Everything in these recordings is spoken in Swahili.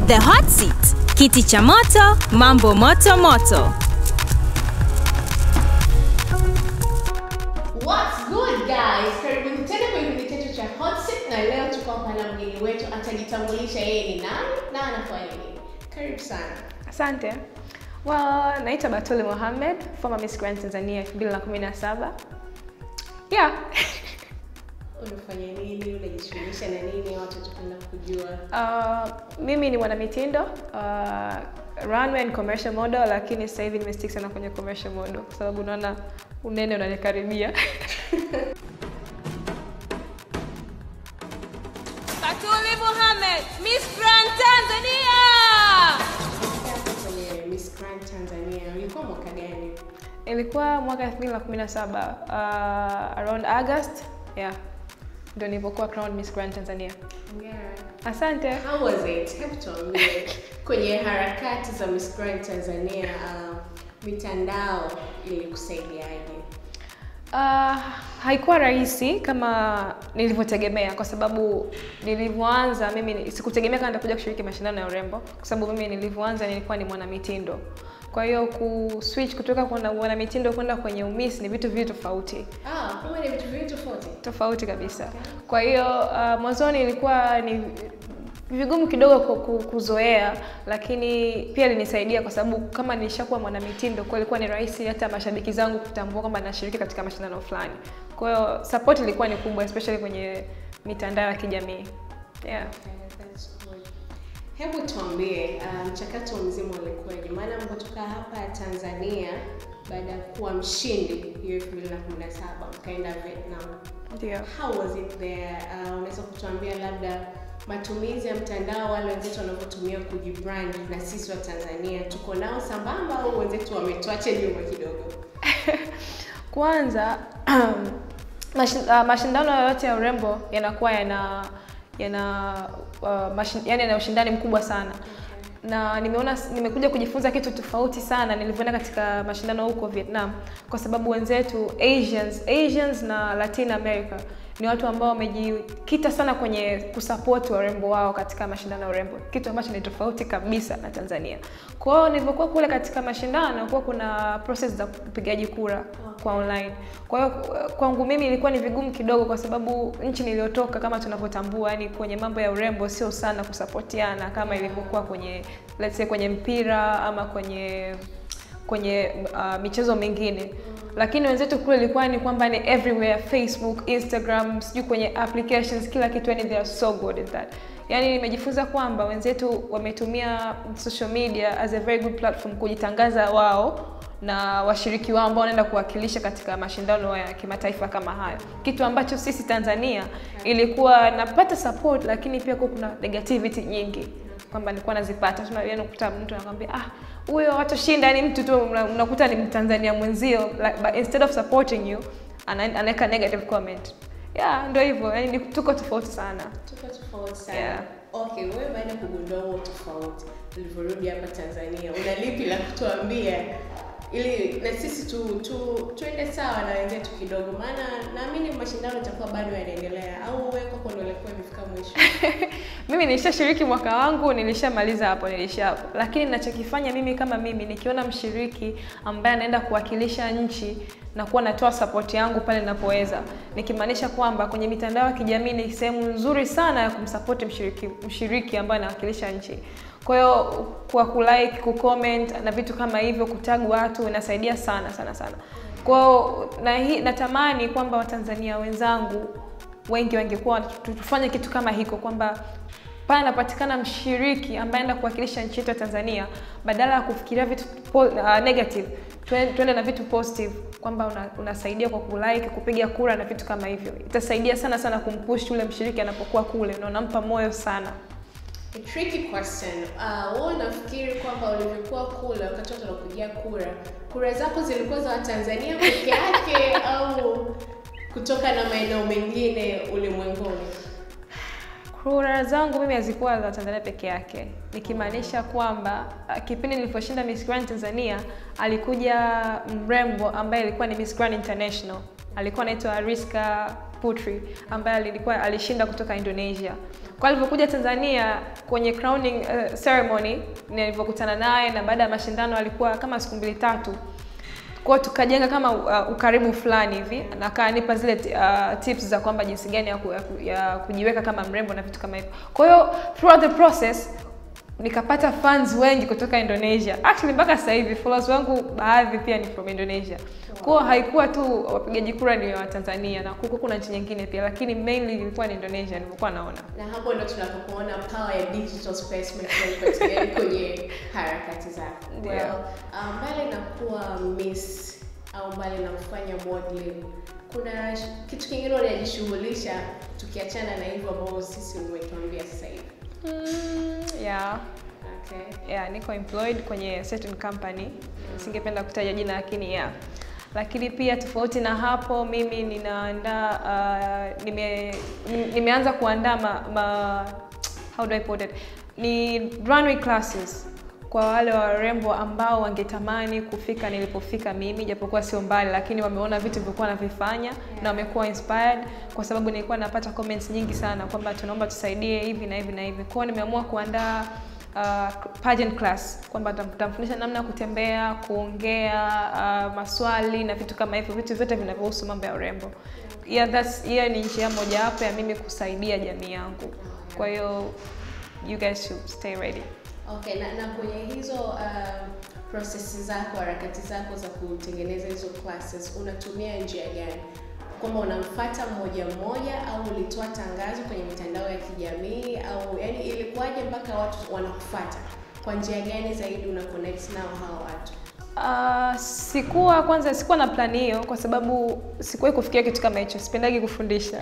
The Hot Seat, kiti cha moto, mambo moto moto. What's good guys? Karibuni tena kwenye kipindi chetu cha Hot Seat na leo tuko hapa na mgeni wetu atajitambulisha yeye ni nani na anafanya nini. Karibu sana. Asante. Well, naitwa Batuli Mohamed, former Miss Grand Tanzania 2017. Yeah. Unafanya nini? Unajishughulisha na nini? Watu tupenda kujua. Uh, mimi ni mwanamitindo uh, runway and commercial model, lakini sasa hivi nimestick sana kwenye commercial model kwa sababu naona unene unanikaribia. Batuli Mohamed, Miss Grand Tanzania. Hapo kwenye Miss Grand Tanzania ulikuwa mwaka gani? Ilikuwa mwaka 2017 uh, around August. Yeah. Ndio nilipokuwa crowned Miss Grand Tanzania. Hongera. Asante. How was it? Hebu tuambie kwenye harakati za Miss Grand Tanzania uh, mitandao ilikusaidiaje? Uh, haikuwa rahisi kama nilivyotegemea kwa sababu nilivyoanza mimi ni- sikutegemea kama nitakuja kushiriki mashindano ya urembo kwa sababu mimi nilivyoanza nilikuwa ni mwanamitindo. Kwa hiyo ku switch kutoka kwa mwanamitindo kwenda kwenye umis ni vitu viwili tofauti Ah, kumbe ni vitu viwili tofauti. tofauti kabisa. Kwa hiyo uh, mwanzoni ilikuwa ni vigumu kidogo ku- ku- kuzoea, lakini pia ilinisaidia kwa sababu kama nilishakuwa mwanamitindo, kwa ilikuwa ni rahisi hata mashabiki zangu kutambua kwamba nashiriki katika mashindano fulani. Kwa hiyo support ilikuwa ni kubwa, especially kwenye mitandao ya kijamii yeah. Okay, that's good. Hebu tuambie uh, mchakato mzima ulikuwaje? Maana mpotoka hapa Tanzania baada ya kuwa mshindi hiyo 2017 mkaenda Vietnam. Ndio. How was it there? Uh, unaweza kutuambia labda matumizi ya mtandao wale wenzetu wanavyotumia kujibrand na sisi wa Tanzania tuko nao sambamba au wenzetu wametuacha nyuma kidogo? Kwanza mashi- uh, mashindano yoyote ya urembo yanakuwa yana yana uh, mashin, yani yana ushindani mkubwa sana na nimeona nimekuja kujifunza kitu tofauti sana nilivyoenda katika mashindano huko Vietnam kwa sababu wenzetu Asians, Asians na Latin America ni watu ambao wamejikita sana kwenye kusupport warembo wao katika mashindano ya urembo, kitu ambacho ni tofauti kabisa na Tanzania. Kwa hiyo nilivyokuwa kule katika mashindano, kuwa kuna process za upigaji kura kwa online. Kwa hiyo kwangu mimi ilikuwa ni vigumu kidogo, kwa sababu nchi niliyotoka kama tunavyotambua, yani kwenye mambo ya urembo sio sana kusapotiana kama ilivyokuwa kwenye let's say kwenye mpira ama kwenye kwenye uh, michezo mingine lakini wenzetu kule ilikuwa ni kwamba ni everywhere facebook instagram sijui kwenye applications kila kitu yani they are so good at that yani nimejifunza kwamba wenzetu wametumia social media as a very good platform kujitangaza wao na washiriki wao ambao wanaenda kuwakilisha katika mashindano ya kimataifa kama hayo kitu ambacho sisi tanzania ilikuwa napata support lakini pia kuwa kuna negativity nyingi kwamba nilikuwa nazipata tunaweza kukuta mtu anakwambia ah huyo watoshinda yani mtu tu una- unakuta ni mtanzania mwenzio like, but instead of supporting you ana- anaweka negative comment yeah ndio hivyo yani ni- tuko tofauti sana Tuko tofauti sana. Yeah. Okay, wewe baada ya kugundua huo tofauti ulivyorudi hapa Tanzania, una lipi la kutuambia ili na sisi tu, tu tuende sawa na wenzetu kidogo, maana naamini mashindano yatakuwa bado yanaendelea, au wewe kwako ndio ilikuwa imefika mwisho? mimi nilishashiriki mwaka wangu nilishamaliza hapo nilisha hapo lakini ninachokifanya mimi kama mimi nikiona mshiriki ambaye anaenda kuwakilisha nchi na kuwa natoa support yangu pale ninapoweza nikimaanisha kwamba kwenye mitandao ya kijamii ni sehemu nzuri sana ya kumsupport mshiriki, mshiriki ambaye anawakilisha nchi kwa hiyo kwa kulike kucomment na vitu kama hivyo kutag watu inasaidia sana sana sana kwa hiyo na hii natamani kwamba watanzania wenzangu wengi wangekuwa tu- tufanye kitu kama hiko kwamba pale anapatikana mshiriki ambaye anaenda kuwakilisha nchi yetu ya Tanzania, badala ya kufikiria vitu po, uh, negative tuen- tuende na vitu positive kwamba una, unasaidia kwa kulike, kupiga kura na vitu kama hivyo. Itasaidia sana sana kumpush yule mshiriki anapokuwa kule na unampa moyo sana. A tricky question. Uh, wewe unafikiri kwamba ulivyokuwa kule wakati watu wanakupigia kura, kura zako zilikuwa za Watanzania peke yake au kutoka na maeneo mengine ulimwenguni? Kura zangu mimi hazikuwa za Tanzania peke yake, nikimaanisha kwamba uh, kipindi niliposhinda Miss Grand Tanzania alikuja mrembo ambaye alikuwa ni Miss Grand International, alikuwa anaitwa Ariska Putri ambaye alikuwa alishinda kutoka Indonesia. Kwa alivyokuja Tanzania kwenye crowning uh, ceremony nilivyokutana naye, na baada ya mashindano alikuwa kama siku mbili tatu kwa hiyo tukajenga kama uh, ukaribu fulani hivi na akanipa zile uh, tips za kwamba jinsi gani ya, ku, ya, ku, ya kujiweka kama mrembo na vitu kama hivyo. Kwa hiyo throughout the process nikapata fans wengi kutoka Indonesia. Actually mpaka sasa hivi followers wangu baadhi pia ni from Indonesia. Kwa hiyo haikuwa tu wapigaji kura ni wa Tanzania na kuko kuna nchi nyingine pia, lakini mainly ilikuwa ni Indonesia nilikuwa naona. na hapo ndo tunapokuona power ya digital space imepatikana kwenye harakati zako. Ndio. Well, uh, mbali na kuwa miss au mbali na kufanya modeling, kuna sh- kitu kingine unajishughulisha tukiachana na hivyo ambavyo sisi umetuambia sasa hivi? Mm, yeah. Okay. yeah, niko employed kwenye certain company singependa kutaja jina lakini yeah lakini pia tofauti na hapo mimi ninaandaa uh, nime, ni- nimeanza kuandaa ma, ma, how do I put it ni runway classes kwa wale warembo ambao wangetamani kufika nilipofika mimi japokuwa sio mbali lakini wameona vitu vilikuwa navifanya na wamekuwa inspired kwa sababu nilikuwa napata comments nyingi sana kwamba tunaomba tusaidie hivi na hivi na hivi kwao nimeamua kuandaa uh, pageant class kwamba tam- tamfundisha namna ya kutembea, kuongea, uh, maswali na vitu kama hivyo, vitu vyote vinavyohusu mambo ya urembo. Yeah, that's hiyo ni njia mojawapo ya mimi kusaidia jamii yangu. Kwa hiyo you guys should stay ready. Okay, na, na kwenye hizo uh, processes zako, harakati zako za kutengeneza hizo classes unatumia njia gani? Kwamba unamfuata mmoja mmoja au ulitoa tangazo kwenye mitandao ya kijamii au yani ilikuwaje mpaka watu wanakufuata? Kwa njia gani zaidi una connect nao hao watu? Uh, sikuwa kwanza sikuwa na plani hiyo kwa sababu sikuwahi kufikia kitu kama hicho. Sipendagi kufundisha.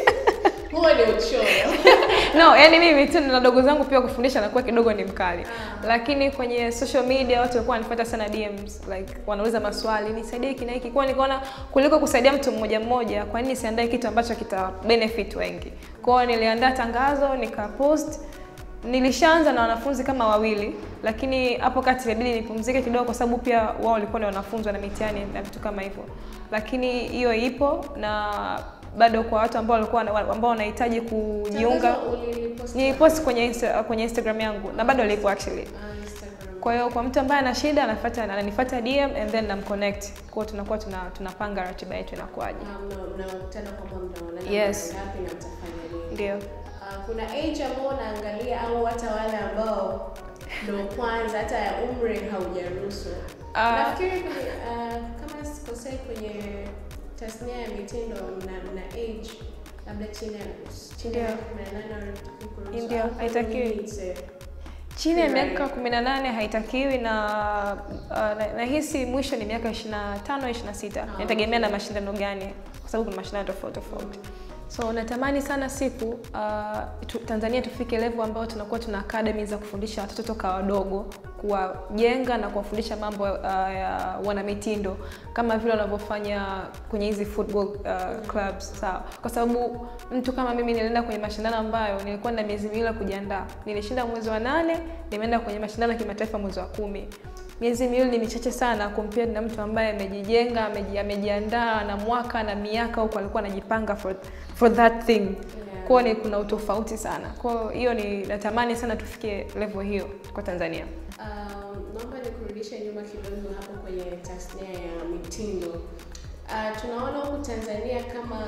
Huo ni uchoyo. no, yani mimi tu na dogo zangu pia kufundisha nakuwa kidogo ni mkali. Lakini kwenye social media watu walikuwa wanifuata sana DMs, like wanauliza maswali, nisaidie hiki na hiki. Kwa hiyo nikaona kuliko kusaidia mtu mmoja mmoja, kwa nini nisiandae kitu ambacho kita benefit wengi. Kwa hiyo niliandaa tangazo, nikapost Nilishaanza na wanafunzi kama wawili, lakini hapo kati ilibidi nipumzike kidogo, kwa sababu pia wao walikuwa ni wanafunzi na mitihani na vitu kama hivyo, lakini hiyo ipo na bado kwa watu ambao walikuwa wana- ambao wanahitaji kujiunga Tangazo ulilipost nilipost kwenye Insta, kwenye Instagram yangu na bado lipo actually. Ah, Instagram. Kwa hiyo kwa mtu ambaye ana shida anafuata ananifuata DM and then namconnect. Kwa hiyo tunakuwa tuna, tunapanga ratiba yetu inakuwaje. Ah, mna- mnakutana kwamba mnaonana Yes. mara ngapi na mtafanya nini? Ndio. Ah, kuna age ambao unaangalia au hata wale ambao ndo kwanza hata ya umri haujaruhusu. Ah. Nafikiri kwenye ah, kama sikosei kwenye tasnia ya mitindo mna, mna age labda chini ya chini ya Ndio. 18 kuruhusu. Ndio, Alafu haitakiwi. nini it's a- Chini ya Right. miaka 18 haitakiwi na uh, na- nahisi mwisho ni miaka 25 26. Ah, Inategemea na mashindano gani kwa sababu kuna mashindano tofauti tofauti. So natamani sana siku uh, tu, Tanzania tufike level ambayo tunakuwa tuna academy za kufundisha watoto toka wadogo, kuwajenga na kuwafundisha mambo uh, ya wanamitindo kama vile wanavyofanya kwenye hizi football uh, clubs sawa. Kwa sababu mtu kama mimi nilienda kwenye mashindano ambayo nilikuwa na miezi miwili ya kujiandaa. Nilishinda mwezi wa nane, nimeenda kwenye mashindano ya kimataifa mwezi wa kumi. Miezi miwili ni michache sana compared na mtu ambaye amejijenga, ameji- amejiandaa na mwaka na miaka huko alikuwa anajipanga for, for that thing. Kwa hiyo ni kuna utofauti sana. Kwa hiyo hiyo ni natamani sana tufikie level hiyo kwa Tanzania. Um, naomba nikurudishe nyuma kidogo hapo kwenye tasnia ya mitindo. Uh, tunaona huku Tanzania kama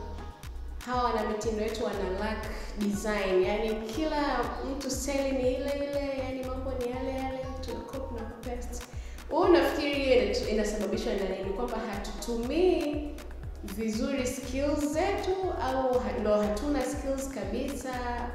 hawa wana mitindo wetu wana lack design, yani kila mtu style ni ile ile, yani mambo ni yale yale, tuna copy na paste. Wewe unafikiri hiyo ina- inasababishwa na nini? Kwamba hatutumii vizuri skills zetu au ha- ndo hatuna skills kabisa?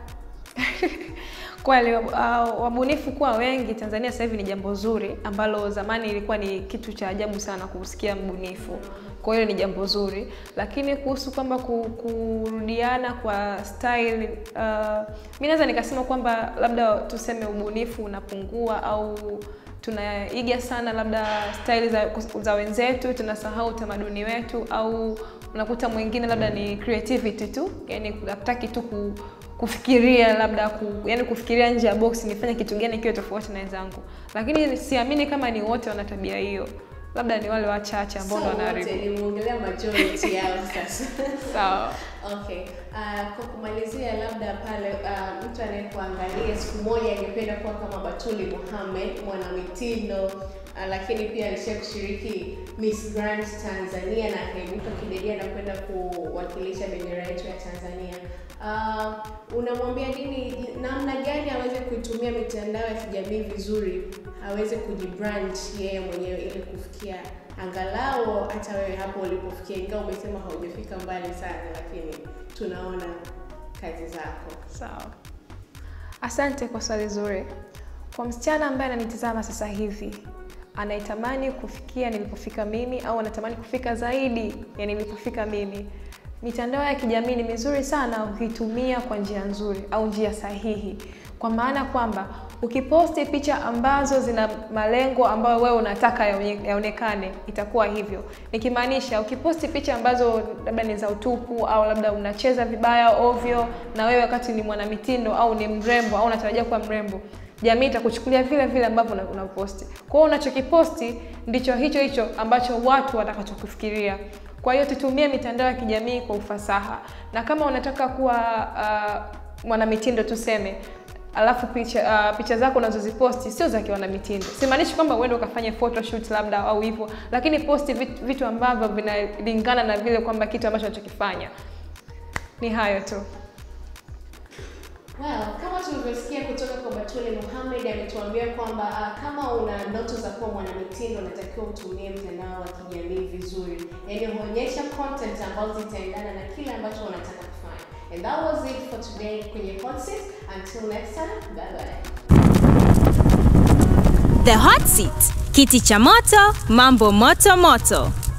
Kweli uh, wabunifu kuwa wengi Tanzania sasa hivi ni jambo zuri ambalo zamani ilikuwa ni kitu cha ajabu sana kusikia mbunifu. Kwa hiyo ni jambo zuri, lakini kuhusu kwamba ku- kurudiana kwa style uh, mi naweza nikasema kwamba labda tuseme ubunifu unapungua au tunaiga sana labda style za, za wenzetu, tunasahau utamaduni wetu, au unakuta mwingine labda ni creativity tu, yani hataki tu ku, kufikiria labda ku, yani kufikiria nje ya box, nifanye kitu gani kiwe tofauti na wenzangu, lakini siamini kama ni wote wana tabia hiyo. labda ni wale wachache ambao ndo So wote wanaharibu nimeongelea majority yao sasa. sawa Okay. Uh, kwa kumalizia labda pale uh, mtu anayekuangalia siku moja angependa kuwa kama Batuli Mohamed mwanamitindo uh, lakini pia alisha kushiriki Miss Grand Tanzania na akaibuka kidedea na kwenda kuwakilisha bendera yetu ya Tanzania. Uh, unamwambia nini, namna gani aweze kuitumia mitandao ya kijamii vizuri, aweze kujibrand yeye mwenyewe ili kufikia angalau hata wewe hapo ulipofikia, ingawa umesema haujafika mbali sana, lakini tunaona kazi zako. sawa asante kwa swali zuri kwa msichana ambaye ananitazama sasa hivi anaitamani kufikia nilipofika mimi au anatamani kufika zaidi ya nilipofika mimi mitandao ya kijamii ni mizuri sana ukiitumia kwa njia nzuri au njia sahihi kwa maana kwamba ukiposti picha ambazo zina malengo ambayo wewe unataka yaone- yaonekane itakuwa hivyo nikimaanisha ukiposti picha ambazo labda ni za utupu au labda unacheza vibaya ovyo na wewe wakati ni mwanamitindo au ni mrembo au unatarajia kuwa mrembo jamii itakuchukulia vile vile ambavyo una- unaposti kwa hiyo unachokiposti ndicho hicho hicho ambacho watu watakachokufikiria kwa hiyo tutumie mitandao ya kijamii kwa ufasaha na kama unataka kuwa uh, mwanamitindo tuseme alafu picha uh, picha zako unazoziposti sio za kiwanamitindo simaanishi kwamba uende ukafanye photoshoot labda au hivyo lakini posti vitu, vitu ambavyo vinalingana na vile kwamba kitu ambacho unachokifanya ni hayo tu Well, kama tulivyosikia kutoka kwa Batuli Mohamed ametuambia kwamba uh, kama una ndoto za kuwa mwanamitindo unatakiwa utumie mtandao wa kijamii vizuri, yaani huonyesha content ambazo zitaendana na kile ambacho unataka kufanya. And that was it for today kwenye Hot Seat. Until next time, bye bye. The Hot Seat, kiti cha moto, mambo moto moto.